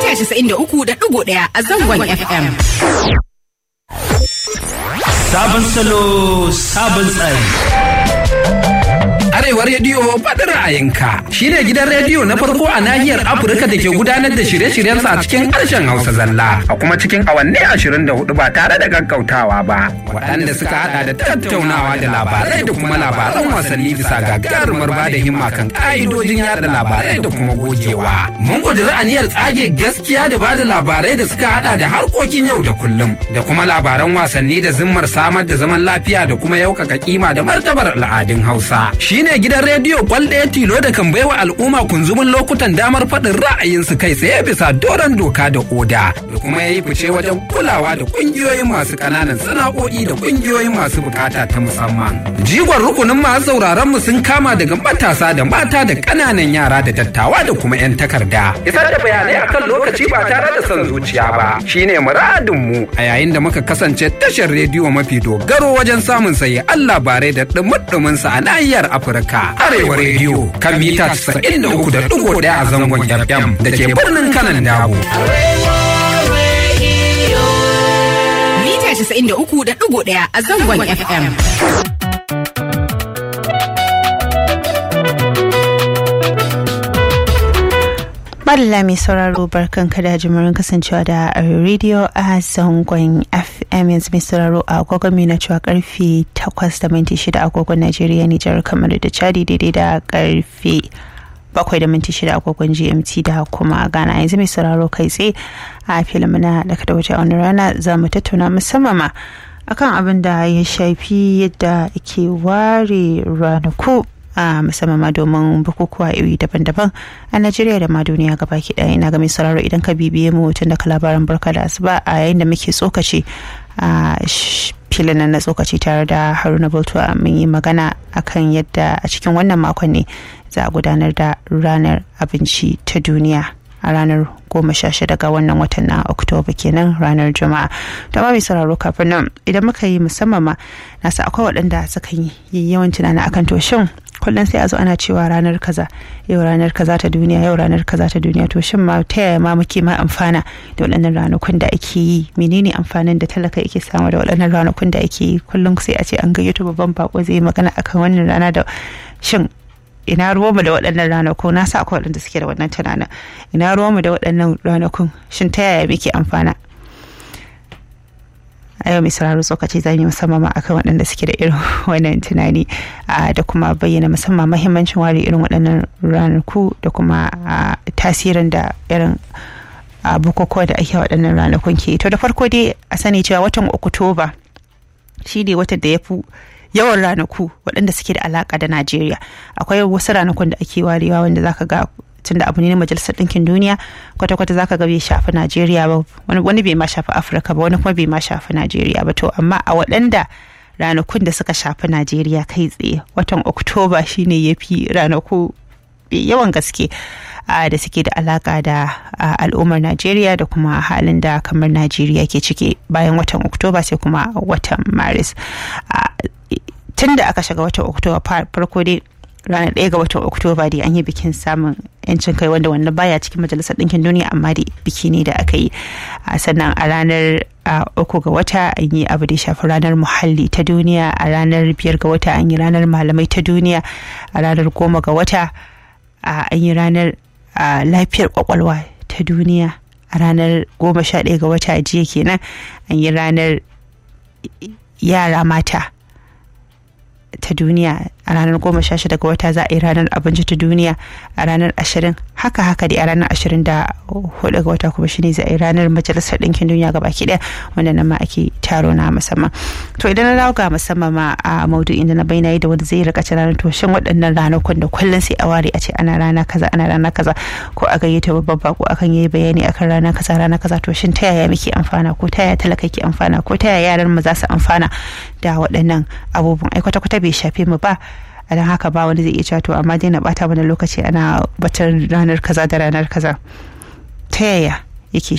mita 93.1 a zangon FM. Sabon salo, sabon tsari. Arewa Rediyo faɗi ra'ayinka shi ne gidan rediyo na farko a nahiyar Afirka da ke gudanar da shirye-shiryensa a cikin harshen Hausa zalla a kuma cikin awanni ashirin da hudu ba tare da gaggautawa ba. Waɗanda suka haɗa da tattaunawa da labarai da kuma labaran wasanni bisa gagarumar ba da himma kan ƙa'idojin yada labarai da kuma gogewa. Mun ƙudiri aniyar tsage gaskiya da ba da labarai da suka haɗa da harkokin yau da kullum da kuma labaran wasanni da zimmar samar da zaman lafiya da kuma yaukaka kima da martabar al'adun Hausa. Shi ne gidan rediyo kwal ɗaya tilo da kan baiwa al'umma kunzumin lokutan damar faɗin ra'ayinsu kai tsaye bisa doron doka da oda da kuma ya yi fice wajen kulawa da ƙungiyoyin masu ƙananan sana'o'i da ƙungiyoyin masu bukata ta musamman. Jigon rukunin masu sauraron mu sun kama daga matasa da mata da ƙananan yara da dattawa da kuma 'yan takarda. Isar da bayanai akan lokaci ba tare da son zuciya ba shine muradin mu a yayin da muka kasance tashar rediyo mafi dogaro wajen samun sayi Allah bare da ɗumuɗumin sa a nahiyar Afirka. Arewa rediyo kan mita 93.1 a zangon FM da ke birnin kanan dabo. Mita 93.1 a zangon FM. Madalla mai sauraro barkan da jimurin kasancewa da rediyo a zangon FM yanzu mai sauraro a agogon mai na cewa karfe 8 da minti 6 agogon Najeriya Nijar kamar da Chadi daidai da karfe 7 da minti 6 agogon GMT da kuma Ghana yanzu mai sauraro kai tsaye a filin na daga da waje a wani rana za mu tattauna musamman ma akan abin da ya shafi yadda ke ware ranaku a musamman ma domin bukukuwa iri daban-daban a najeriya da ma duniya gabaki ɗaya ina ga mai sauraro idan ka bibiye mu tun daga labaran barka da asuba a yayin da muke tsokaci a filin na tsokaci tare da haruna bultuwa mun yi magana akan yadda a cikin wannan makon ne za a gudanar da ranar abinci ta duniya a ranar goma sha shida ga wannan watan na oktoba kenan ranar juma'a da mai sauraro kafin nan idan muka yi musamman ma nasa akwai waɗanda suka yi yawan tunani akan to shin kullum sai a zo ana cewa ranar kaza yau ranar kaza ta duniya yau ranar kaza ta duniya to shin ma ta yaya ma muke ma amfana da waɗannan ranakun da ake yi menene amfanin da talaka yake samu da waɗannan ranakun da ake yi kullum sai a ce an gayyato babban bako zai yi magana akan wannan rana da shin ina ruwanmu da waɗannan ranaku na sa akwai waɗanda suke da wannan tunanin ina ruwanmu da waɗannan ranakun shin ta yaya muke amfana a yau mai sauraro tsokaci za mu musamman akan waɗanda suke da irin wannan tunani da kuma bayyana musamman mahimmancin ware irin waɗannan ranaku da kuma tasirin da irin bukukuwa da ake waɗannan ranakun ke to da farko dai a sani cewa watan oktoba shi ne watan da ya fi yawan ranaku waɗanda suke da alaƙa da najeriya akwai wasu ranakun da ake warewa wanda zaka ga tunda abu ne na majalisar ɗinkin duniya kwata-kwata zaka ga bai shafi najeriya ba wani bai ma shafi afirka ba wani kuma bai ma shafi najeriya ba to amma a waɗanda ranakun da suka shafi najeriya kai tsaye watan oktoba shine ya fi ranaku yawan gaske da suke da alaka da al'ummar najeriya da kuma halin da kamar najeriya ke ciki bayan watan oktoba sai kuma watan maris tun da aka shiga watan oktoba farko dai ranar ɗaya ga watan oktoba dai an yi bikin samun yancin kai wanda wannan baya cikin majalisar ɗinkin duniya amma dai biki ne da aka yi sannan a ranar uku ga wata an yi abu da shafi ranar muhalli ta duniya a ranar biyar ga wata an yi ranar malamai ta duniya a ranar goma ga wata an yi ranar lafiyar kwakwalwa ta duniya a ranar goma sha ɗaya ga wata jiya kenan an yi ranar yara mata ta duniya a ranar goma sha shida ga wata za a yi ranar abinci ta duniya a ranar ashirin haka haka dai a ranar ashirin da hudu ga wata kuma shine za a yi ranar majalisar ɗinkin duniya ga baki ɗaya wanda nan ma ake taro na musamman to idan na dawo ga musamman ma a maudu'in da na bayyana da wanda zai rika ranar to shin waɗannan ranakun da kullum sai a ware a ce ana rana kaza ana rana kaza ko a gayyata babban bako akan yi bayani akan rana kaza rana kaza to shin ta yaya muke amfana ko ta yaya talaka ke amfana ko ta yaya yaran mu za su amfana da waɗannan abubuwan ai kwata-kwata bai shafe mu ba a don haka ba wani zai iya cewa to amma dai na bata mana lokaci ana batar ranar kaza da ranar kaza ta yaya yake